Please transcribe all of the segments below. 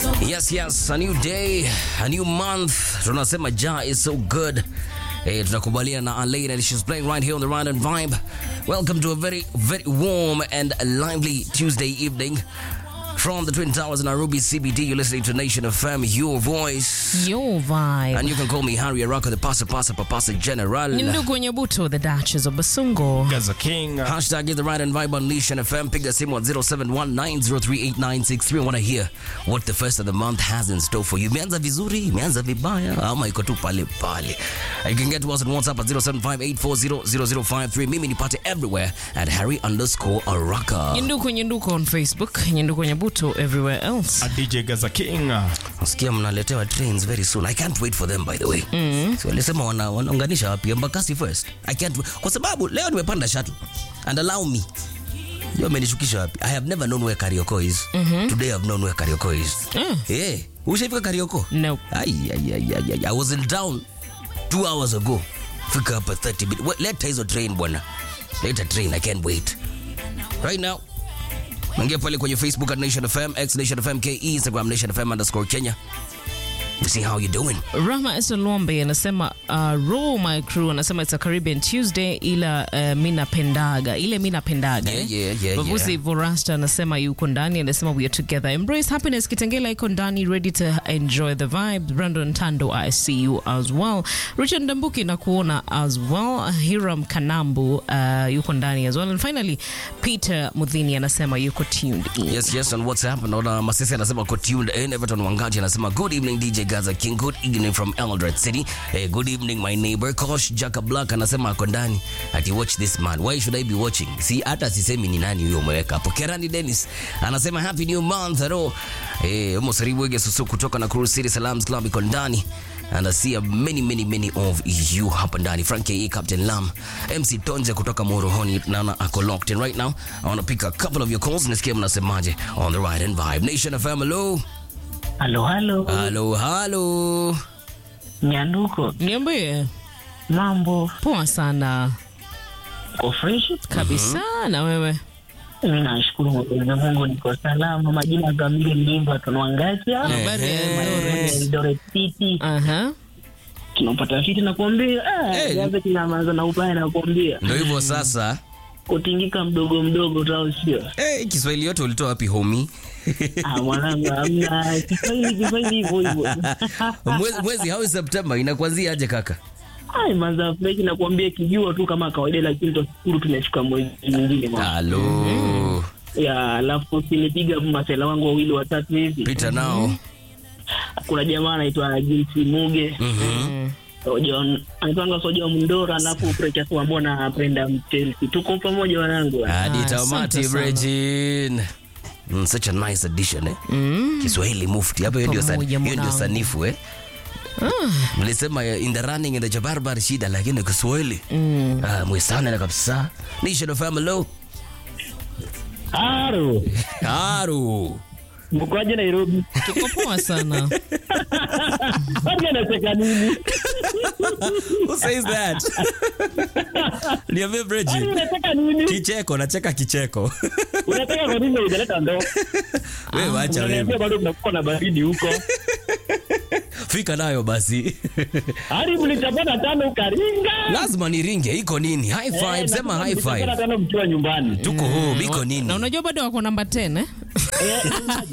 Yes, yes, a new day, a new month. Tunasema Ja is so good. Hey, tunakubaliana na Alain and she's playing right here on the Ride and Vibe. Welcome to a very, very warm and lively Tuesday evening. From the Twin Towers in Nairobi CBD, you're listening to Nation FM, your voice. Your vibe. And you can call me Harry Araka, the Pasa Pasa Papasa General. Ni ndugu wenye buto, the Duchess of Basungo. Gaza King. Hashtag is the right and vibe on Nation FM. Piga simu at 0719038963. I want to hear what the first of the month has in store for you. Imeanza vizuri, imeanza vibaya, ama iko tu pale pale. You can get to us on WhatsApp at 0758400053. Mimi nipate everywhere at Harry underscore Araka. Nyenduko nyenduko on Facebook, nyenduko nyebuto everywhere else. A DJ Gaza King. Nasikia mnaletewa trains very soon. I can't wait for them by the way. Mm. So walisema wana, wanaunganisha wapi? Embakasi first. I can't wait. Kwa sababu leo nimepanda shuttle. And allow me. Ndio amenishukisha wapi? I have never known where Karioko is. Today I've known where Karioko is. Mm. Eh, ushaifika Karioko? Nope. Ai, ai, ai, ai, ai. I was in town two hours ago. Fika hapa 30 minutes. Wait, Leta hizo train bwana. Leta train, I can't wait. Right now. Naingia pale kwenye Facebook at Nation FM, X Nation FM KE, Instagram Nation FM underscore Kenya. To see how you doing. Rama Esolombe anasema uh, roll my crew anasema it's a Caribbean Tuesday ila uh, mi napendaga ile mi napendaga Yeah, eh. yeah, yeah, Bavusi yeah. Vorasta anasema yuko ndani anasema we are together embrace happiness Kitengela iko ndani ready to enjoy the vibe Brandon Tando I see you as well Richard Ndambuki na kuona as well Hiram Kanambu uh, yuko ndani as well and finally Peter Mudhini anasema yuko tuned in Yes, yes, on WhatsApp. Naona Masisi anasema ko tuned in. Everton Wangati anasema good evening DJ Gaza King. Good evening from Eldoret City. Eh, good evening my neighbor. Kosh Jaka Black anasema ako ndani. Ati watch this man. Why should I be watching? Si hata sisemi ni nani huyo umeweka hapo. Kerani Dennis anasema happy new month. Hello. Eh, Mosaribu Wege Susu kutoka na Cruise City Salams Club iko ndani. And I see a many many many of you hapa ndani. Frank KE, Captain Lam, MC Tonje kutoka Morohoni naona ako locked in right now. I want to pick a couple of your calls. Nisikie mnasemaje on the ride and vibe. Nation FM, hello. Halo, halo, Halo, halo. Nyanduko, niambie mambo poa sana ko fresh? kabisa na wewe Mimi nashukuru Mwenyezi Mungu, niko salama. Majina kamili Mlimba Tunwangacha, habari ya Ehe. Eldoret? Eldoret City. Aha. Tunapata fiti na kuambia Eh. ah, gaza kinamaza na ubaya na kuambia Ndio hivyo sasa. kutingika mdogo mdogo tao sio. Eh, Kiswahili yote ulitoa wapi homie? Ah, mwanangu hamna Kiswahili Kiswahili hivyo hivyo. Mwezi, mwezi how is September inakuanzia aje kaka? Ai, manza fresh na kuambia kijua tu kama kawaida, lakini tutashukuru tumefika mwezi mwingine mwa. Halo. Ya, alafu sinipiga masela wangu wawili watatu hivi. Peter now. kuna jamaa anaitwa Jinsi Muge Mhm. Sojon anaitwanga Soja Mndora, alafu Precious Wambona apenda Chelsea. Tuko pamoja wanangu. Hadi Ah, tamati asante sana. Bregin. Mm, such a nice addition eh. Mm. Kiswahili mufti. Hapo hiyo ndio san- Pamoja hiyo ndio mwanangu. sanifu eh. Mlisema eh, in the running in the jabarbar shida lakini Kiswahili. Mm. Ah, mwisana na kabisa. Nation of Family. Haro, Haru. mkoaje Nairobi? tuko poa sana Waje anacheka nini? Who says that? Niambie Waje Bregin. unacheka nini? Kicheko, nacheka kicheko. Unataka kwa nini hujaleta ndoo? Wewe wacha Unaniambia wewe. bado mnakuwa na baridi huko. Fika nayo basi. Hadi mlichapana tano ukaringa. Lazima niringe, iko nini? High five, Eh, sema na high mlichapana five. tano mkiwa nyumbani. Tuko home, iko na nini? unajua bado wako namba 10 eh? Eh,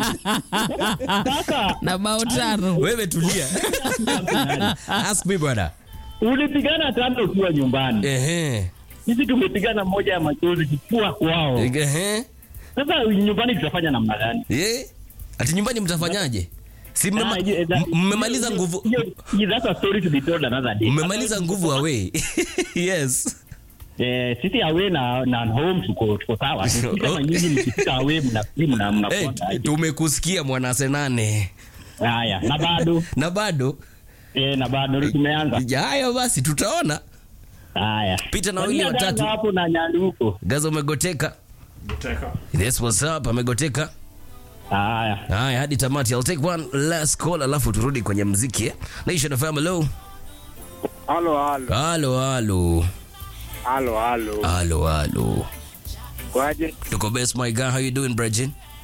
Sasa na bao tano Wewe tulia. Ask me brother. ulipigana tano ukiwa nyumbani. Ehe. Sisi tumepigana moja ya machozi kifua kwao. Ehe. Sasa nyumbani tutafanya namna gani? Eh? Ati nyumbani mtafanyaje? Si mmema- Ah, yeah, that- m- mmemaliza hiyo- nguvu hiyo- hiyo- that's a story to be told another day. mmemaliza nguvu away. Yes. Eh, sisi away na na home tuko tuko sawa. Sisi kama nyinyi mkifika away mna mna Eh, mnakwenda. tumekusikia mwana senane. Haya, na bado Na bado eh, na bado tumeanza. ya hayo basi tutaona. Haya. Pita na wawili Wengine watatu. dada hapo na nyanduko. Gaza umegoteka. Yes, what's up? Amegoteka. Haya. Haya, hadi tamati. I'll take one last call alafu turudi kwenye mziki. Eh? Nation of Hello. Halo, halo, Halo, halo. halo, halo. Halo, halo. Kwaje? Tuko best my guy. How you doing, Bregin?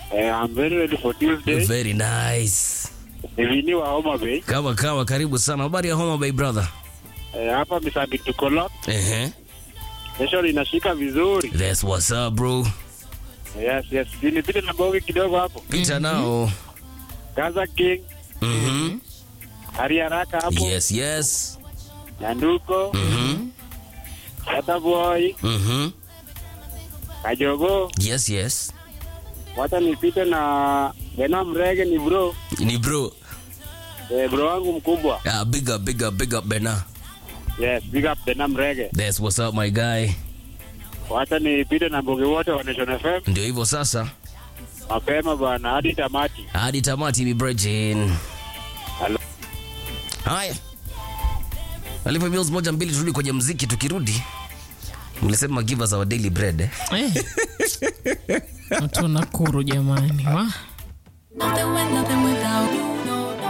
Eh, I'm very ready for Tuesday. Very nice. Ni Vini wa Homa Bay. Kama kawa, karibu sana. Habari ya Homa Bay brother? Eh, hapa Misambi tuko lock. Ehe. Kesho inashika vizuri. That's what's up bro. Yes, yes. Nipite na bogi kidogo hapo. Pita nao. Gaza King, Mhm. Hari Haraka hapo. Yes, yes. Nyanduko, Mhm. Tata Boy, Mhm. Kajogo. Yes, yes. Wacha nipite na Bena Mrege ni bro. Ni bro. Eh, bro wangu mkubwa. Ah, big up, big up, big up Bena. Yes, big up Bena Mrege. That's what's up my guy. Wacha nipite na bogi wote wa Nation FM. Ndio hivyo sasa. Mapema bana hadi tamati. Hadi tamati Bibrejin. Hello. Haya. Alipo bills moja mbili turudi kwenye mziki tukirudi. Mlisema give us our daily bread. Eh? Eh. Watu wa Nakuru jamani. Wa? Nothing with nothing without you. No, no.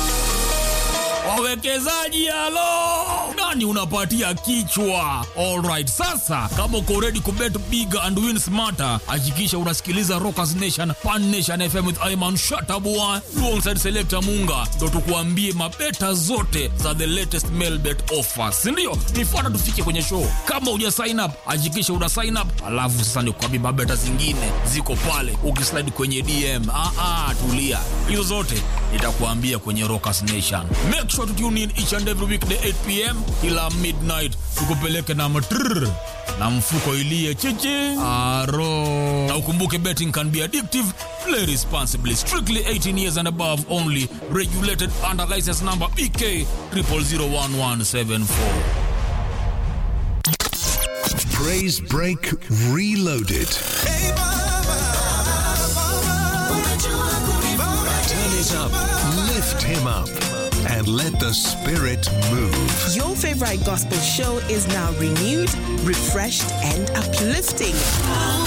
wawekezaji halo nani unapatia kichwa alright sasa kama uko ready kubet big and win smarter hakikisha unasikiliza rockers nation pan nation fm with iman shatabua alongside selector munga ndo tukuambie mabeta zote za the latest mail bet offers sindio nifuata tufike kwenye show kama uja sign up hakikisha una sign up alafu sasa nikuambie mabeta zingine ziko pale ukislide kwenye dm ah, ah, tulia hizo zote nitakuambia kwenye rockers nation make sure to tune in each and every weekday 8 pm kila midnight tukupeleke na matrrr na mfuko ilie chichi aro na ukumbuke betting can be addictive play responsibly strictly 18 years and above only regulated under license number bk 0001174 Praise Break Reloaded. Turn it up, lift him up, and let the spirit move. Your favorite gospel show is now renewed, refreshed, and uplifting.